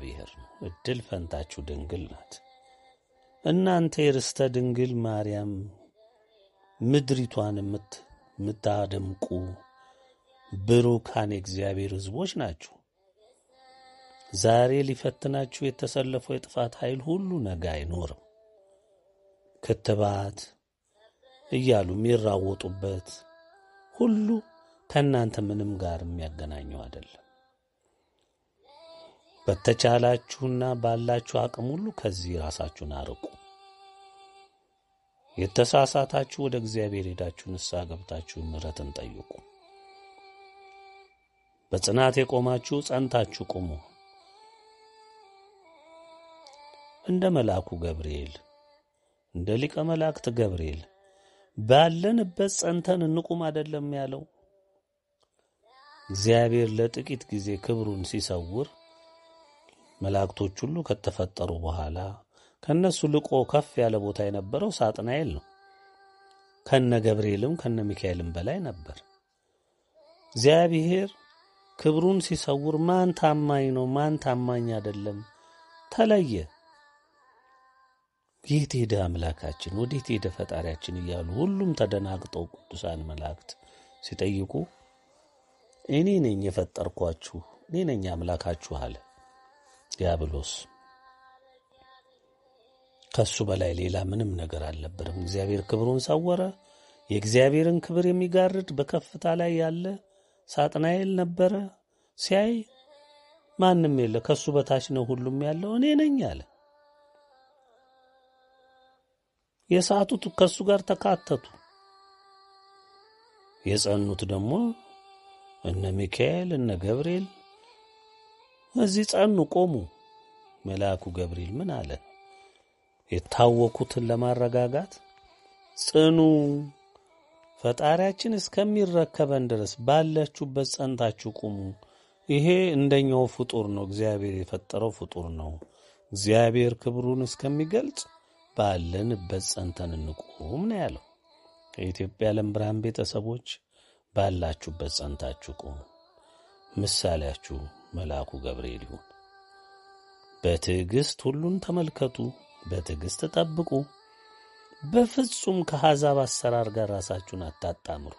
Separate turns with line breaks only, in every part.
እግዚአብሔር ነው። እድል ፈንታችሁ ድንግል ናት። እናንተ የርስተ ድንግል ማርያም ምድሪቷን የምታደምቁ ብሩካን የእግዚአብሔር ሕዝቦች ናችሁ። ዛሬ ሊፈትናችሁ የተሰለፈው የጥፋት ኃይል ሁሉ ነገ አይኖርም። ክትባት እያሉ የሚራወጡበት ሁሉ ከእናንተ ምንም ጋር የሚያገናኘው አይደለም። በተቻላችሁና ባላችሁ አቅም ሁሉ ከዚህ ራሳችሁን አርቁ። የተሳሳታችሁ ወደ እግዚአብሔር ሄዳችሁ ንስሐ ገብታችሁ ምሕረትን ጠይቁ። በጽናት የቆማችሁ ጸንታችሁ ቁሙ። እንደ መልአኩ ገብርኤል እንደ ሊቀ መላእክት ገብርኤል ባለንበት ጸንተን እንቁም አይደለም ያለው። እግዚአብሔር ለጥቂት ጊዜ ክብሩን ሲሰውር መላእክቶች ሁሉ ከተፈጠሩ በኋላ ከነሱ ልቆ ከፍ ያለ ቦታ የነበረው ሳጥናኤል ነው። ከነ ገብርኤልም ከነ ሚካኤልም በላይ ነበር። እግዚአብሔር ክብሩን ሲሰውር ማን ታማኝ ነው፣ ማን ታማኝ አይደለም ተለየ። የት ሄደ አምላካችን፣ ወዴት ሄደ ፈጣሪያችን እያሉ ሁሉም ተደናግጠው ቅዱሳን መላእክት ሲጠይቁ እኔ ነኝ የፈጠርኳችሁ፣ እኔ ነኝ አምላካችሁ አለ ዲያብሎስ። ከሱ በላይ ሌላ ምንም ነገር አልነበረም። እግዚአብሔር ክብሩን ሰወረ። የእግዚአብሔርን ክብር የሚጋርድ በከፍታ ላይ ያለ ሳጥናኤል ነበረ። ሲያይ ማንም የለ፣ ከሱ በታች ነው ሁሉም ያለው፣ እኔ ነኝ አለ። የሳቱት ከሱ ጋር ተካተቱ። የጸኑት ደግሞ እነ ሚካኤል እነ ገብርኤል እዚህ ጸኑ፣ ቆሙ። መልአኩ ገብርኤል ምን አለ? የታወኩትን ለማረጋጋት ጽኑ፣ ፈጣሪያችን እስከሚረከበን ድረስ ባላችሁበት ጸንታችሁ ቁሙ። ይሄ እንደኛው ፍጡር ነው፣ እግዚአብሔር የፈጠረው ፍጡር ነው። እግዚአብሔር ክብሩን እስከሚገልጽ ባለንበት ጸንተን እንቁም ነው ያለው። የኢትዮጵያ ዓለም ብርሃን ቤተሰቦች ባላችሁበት ጸንታችሁ ቁሙ። ምሳሌያችሁ መልአኩ ገብርኤል ይሁን። በትዕግሥት ሁሉን ተመልከቱ፣ በትዕግሥት ጠብቁ። በፍጹም ከአሕዛብ አሰራር ጋር ራሳችሁን አታጣምሩ።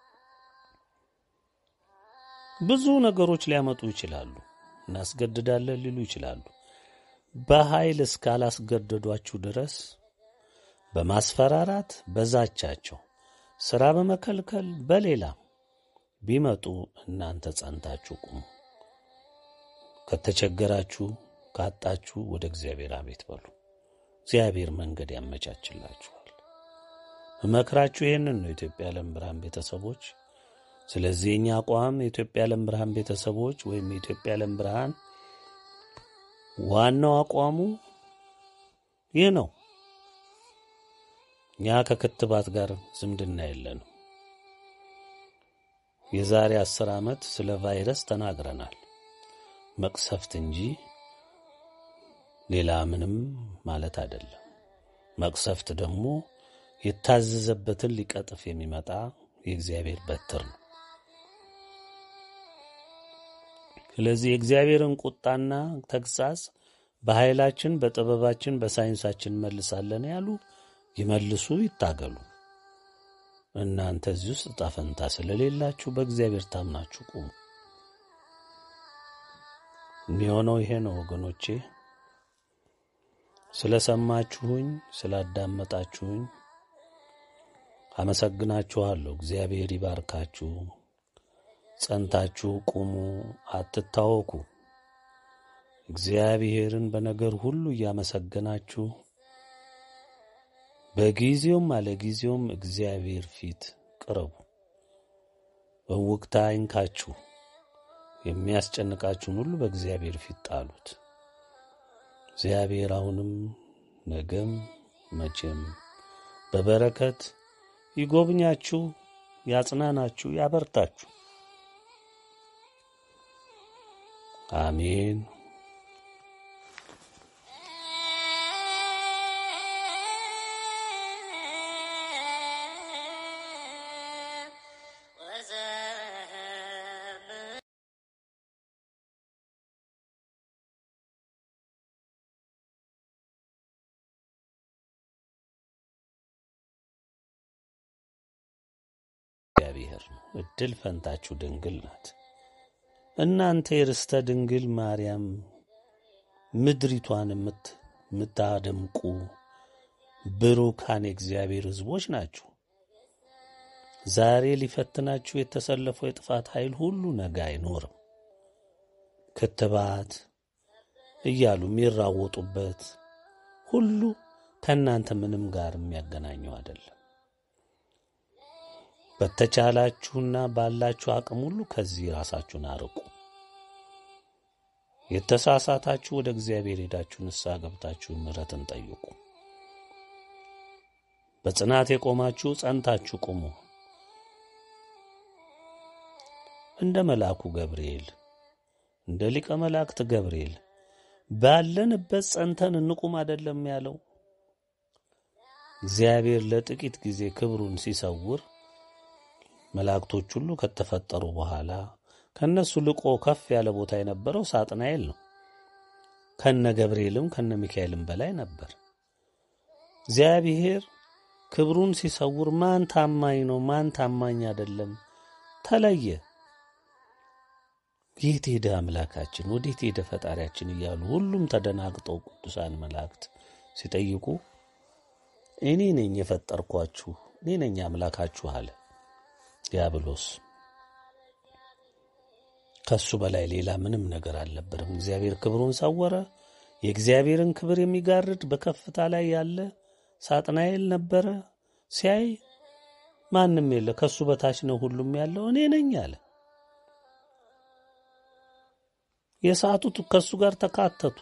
ብዙ ነገሮች ሊያመጡ ይችላሉ። እናስገድዳለን ሊሉ ይችላሉ። በኃይል እስካላስገደዷችሁ ድረስ በማስፈራራት በዛቻቸው ሥራ በመከልከል በሌላም ቢመጡ እናንተ ጸንታችሁ ቁሙ። ከተቸገራችሁ ካጣችሁ ወደ እግዚአብሔር አቤት በሉ። እግዚአብሔር መንገድ ያመቻችላችኋል። እመክራችሁ ይህንን ነው የኢትዮጵያ ዓለም ብርሃን ቤተሰቦች። ስለዚህ የኛ አቋም የኢትዮጵያ ዓለም ብርሃን ቤተሰቦች ወይም የኢትዮጵያ ዓለም ብርሃን ዋናው አቋሙ ይህ ነው። እኛ ከክትባት ጋር ዝምድና የለንም። የዛሬ አስር ዓመት ስለ ቫይረስ ተናግረናል። መቅሰፍት እንጂ ሌላ ምንም ማለት አይደለም። መቅሰፍት ደግሞ የታዘዘበትን ሊቀጥፍ የሚመጣ የእግዚአብሔር በትር ነው። ስለዚህ የእግዚአብሔርን ቁጣና ተግሣጽ በኃይላችን፣ በጥበባችን፣ በሳይንሳችን መልሳለን ያሉ ይመልሱ፣ ይታገሉ። እናንተ እዚህ ውስጥ ዕጣ ፈንታ ስለሌላችሁ በእግዚአብሔር ታምናችሁ ቁሙ። የሚሆነው ይሄ ነው ወገኖቼ። ስለ ሰማችሁኝ፣ ስላዳመጣችሁኝ አመሰግናችኋለሁ። እግዚአብሔር ይባርካችሁ። ጸንታችሁ ቁሙ፣ አትታወኩ። እግዚአብሔርን በነገር ሁሉ እያመሰገናችሁ በጊዜውም አለ ጊዜውም እግዚአብሔር ፊት ቅረቡ። እውቅታ አይንካችሁ። የሚያስጨንቃችሁን ሁሉ በእግዚአብሔር ፊት ጣሉት። እግዚአብሔር አሁንም ነገም መቼም በበረከት ይጎብኛችሁ፣ ያጽናናችሁ፣ ያበርታችሁ። አሜን። እግዚአብሔር ነው። እድል ፈንታችሁ ድንግል ናት። እናንተ የርስተ ድንግል ማርያም ምድሪቷን የምታደምቁ ብሩካን የእግዚአብሔር ሕዝቦች ናችሁ። ዛሬ ሊፈትናችሁ የተሰለፈው የጥፋት ኃይል ሁሉ ነገ አይኖርም። ክትባት እያሉ የሚራወጡበት ሁሉ ከእናንተ ምንም ጋር የሚያገናኘው አይደለም። በተቻላችሁና ባላችሁ አቅም ሁሉ ከዚህ ራሳችሁን አርቁ። የተሳሳታችሁ ወደ እግዚአብሔር ሄዳችሁ ንስሐ ገብታችሁ ምሕረትን ጠይቁ። በጽናት የቆማችሁ ጸንታችሁ ቁሙ። እንደ መልአኩ ገብርኤል እንደ ሊቀ መላእክት ገብርኤል ባለንበት ጸንተን እንቁም አይደለም ያለው። እግዚአብሔር ለጥቂት ጊዜ ክብሩን ሲሰውር መላእክቶች ሁሉ ከተፈጠሩ በኋላ ከነሱ ልቆ ከፍ ያለ ቦታ የነበረው ሳጥናኤል ነው። ከነ ገብርኤልም ከነ ሚካኤልም በላይ ነበር። እግዚአብሔር ክብሩን ሲሰውር ማን ታማኝ ነው፣ ማን ታማኝ አይደለም ተለየ። የት ሄደ አምላካችን፣ ወዴት ሄደ ፈጣሪያችን እያሉ ሁሉም ተደናግጠው ቅዱሳን መላእክት ሲጠይቁ እኔ ነኝ የፈጠርኳችሁ፣ እኔ ነኝ አምላካችሁ አለ ዲያብሎስ። ከሱ በላይ ሌላ ምንም ነገር አልነበረም። እግዚአብሔር ክብሩን ሰወረ። የእግዚአብሔርን ክብር የሚጋርድ በከፍታ ላይ ያለ ሳጥናኤል ነበረ። ሲያይ ማንም የለ፣ ከሱ በታች ነው ሁሉም ያለው፣ እኔ ነኝ አለ። የሳቱት ከሱ ጋር ተካተቱ።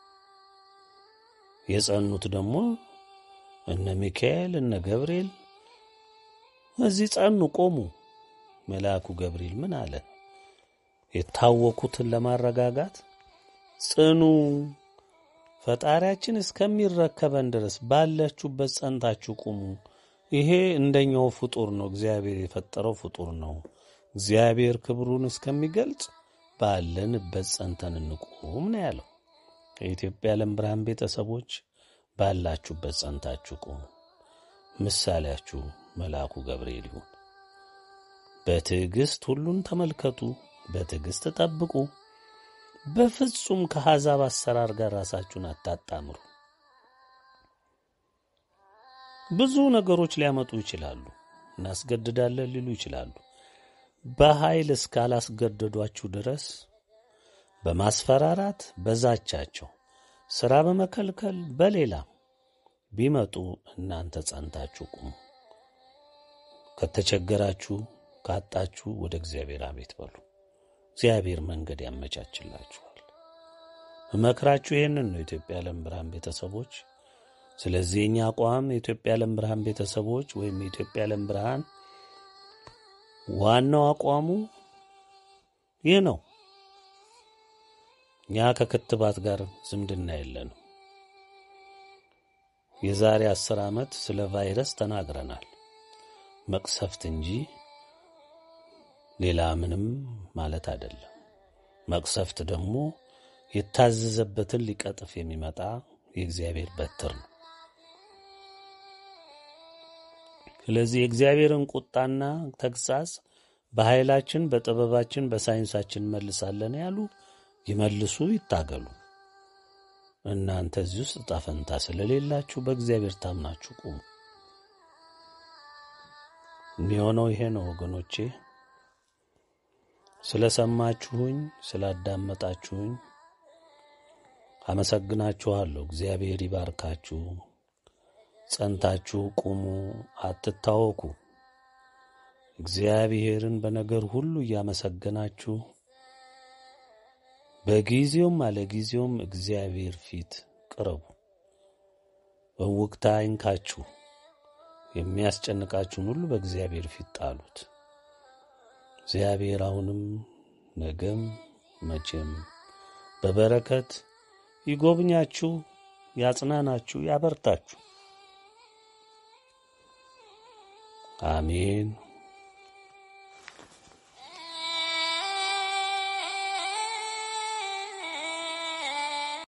የጸኑት ደግሞ እነ ሚካኤል እነ ገብርኤል እዚህ ጸኑ፣ ቆሙ። መልአኩ ገብርኤል ምን አለ? የታወኩትን ለማረጋጋት ጽኑ፣ ፈጣሪያችን እስከሚረከበን ድረስ ባላችሁበት ጸንታችሁ ቁሙ። ይሄ እንደኛው ፍጡር ነው፣ እግዚአብሔር የፈጠረው ፍጡር ነው። እግዚአብሔር ክብሩን እስከሚገልጽ ባለንበት ጸንተን እንቁም ነው ያለው። የኢትዮጵያ ዓለም ብርሃን ቤተሰቦች ባላችሁበት ጸንታችሁ ቁሙ። ምሳሌያችሁ መልአኩ ገብርኤል ይሁን። በትዕግሥት ሁሉን ተመልከቱ፣ በትዕግሥት ጠብቁ። በፍጹም ከአሕዛብ አሰራር ጋር ራሳችሁን አታጣምሩ። ብዙ ነገሮች ሊያመጡ ይችላሉ። እናስገድዳለን ሊሉ ይችላሉ። በኃይል እስካላስገደዷችሁ ድረስ በማስፈራራት በዛቻቸው ሥራ በመከልከል በሌላም ቢመጡ እናንተ ጸንታችሁ ቁሙ። ከተቸገራችሁ ካጣችሁ ወደ እግዚአብሔር አቤት በሉ። እግዚአብሔር መንገድ ያመቻችላችኋል። እመክራችሁ ይህንን ነው የኢትዮጵያ ዓለም ብርሃን ቤተሰቦች። ስለዚህ የኛ አቋም የኢትዮጵያ ዓለም ብርሃን ቤተሰቦች ወይም የኢትዮጵያ ዓለም ብርሃን ዋናው አቋሙ ይህ ነው። እኛ ከክትባት ጋር ዝምድና የለንም። የዛሬ አስር ዓመት ስለ ቫይረስ ተናግረናል። መቅሰፍት እንጂ ሌላ ምንም ማለት አይደለም። መቅሰፍት ደግሞ የታዘዘበትን ሊቀጥፍ የሚመጣ የእግዚአብሔር በትር ነው። ስለዚህ የእግዚአብሔርን ቁጣና ተግሣጽ በኃይላችን፣ በጥበባችን፣ በሳይንሳችን መልሳለን ያሉ ይመልሱ፣ ይታገሉ። እናንተ እዚህ ውስጥ ዕጣ ፈንታ ስለሌላችሁ በእግዚአብሔር ታምናችሁ ቁሙ። የሚሆነው ይሄ ነው ወገኖቼ። ስለ ሰማችሁኝ፣ ስላዳመጣችሁኝ አመሰግናችኋለሁ። እግዚአብሔር ይባርካችሁ። ጸንታችሁ ቁሙ፣ አትታወኩ። እግዚአብሔርን በነገር ሁሉ እያመሰገናችሁ በጊዜውም አለ ጊዜውም እግዚአብሔር ፊት ቅረቡ። እውቅታ አይንካችሁ። የሚያስጨንቃችሁን ሁሉ በእግዚአብሔር ፊት ጣሉት። እግዚአብሔር አሁንም ነገም መቼም በበረከት ይጎብኛችሁ፣ ያጽናናችሁ፣ ያበርታችሁ። አሜን።